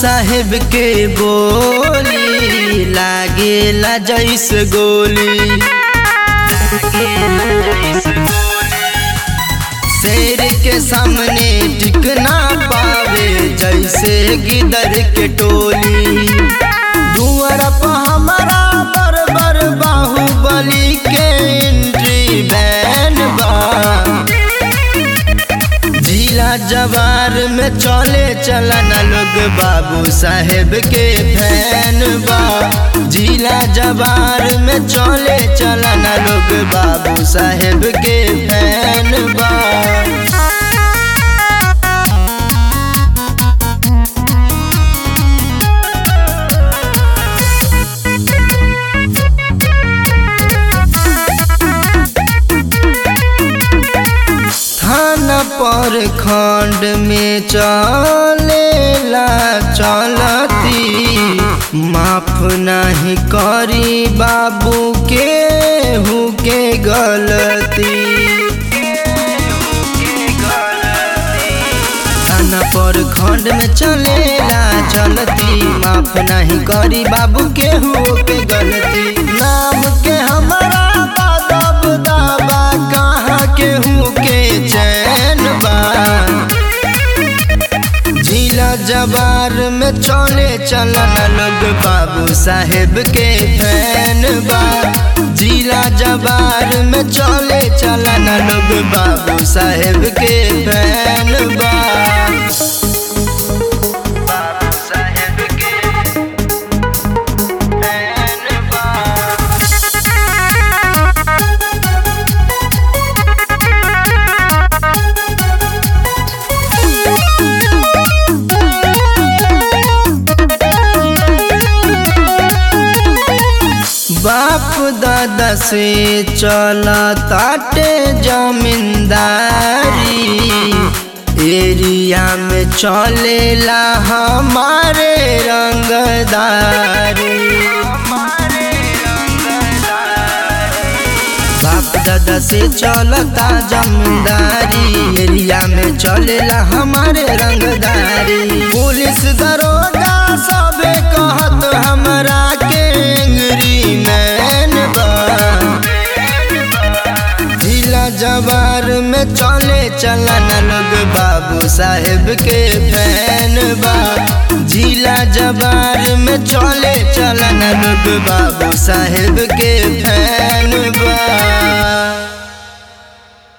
साहेब के बोली लागेला जैस गोली शेर के सामने टिक ना पावे जैसे गिदर के टोली धुअर पर हमारा बर बर बाहुबली के एंट्री बैन बा जिला जवार में चले चलन लोग बाबू साहेब के फैन बा जिला जवार में चले चलन लोग बाबू साहेब के फैन बा थाना पर खंड में चलेला चलती माफ नहीं करी बाबू के हु के गलती थाना पर खंड में चलेला चलती माफ नहीं करी बाबू के हु के गलती नाम के हमारा बादब दाबा कहाँ के हु के चैन बा जिला जवार में चले चलन लोग बाबू साहेब के फैन बा जिला जवार में चले चलन लोग बाबू साहेब के फैन बा बाबू साहेब के फैन बा बाप दादा से चला ताटे जमींदारी एरिया में चलेला हमारे रंगदारी बाप दादा से चलता जमींदारी एरिया में चलेला हमारे रंगदारी पुलिस दरोगा सबे कहत हमरा के एंग्री मैन बा जिला जवार में चले चलन लोग बाबू साहेब के फैन बा जिला जवार में चले चलन लोग बाबू साहेब के फैन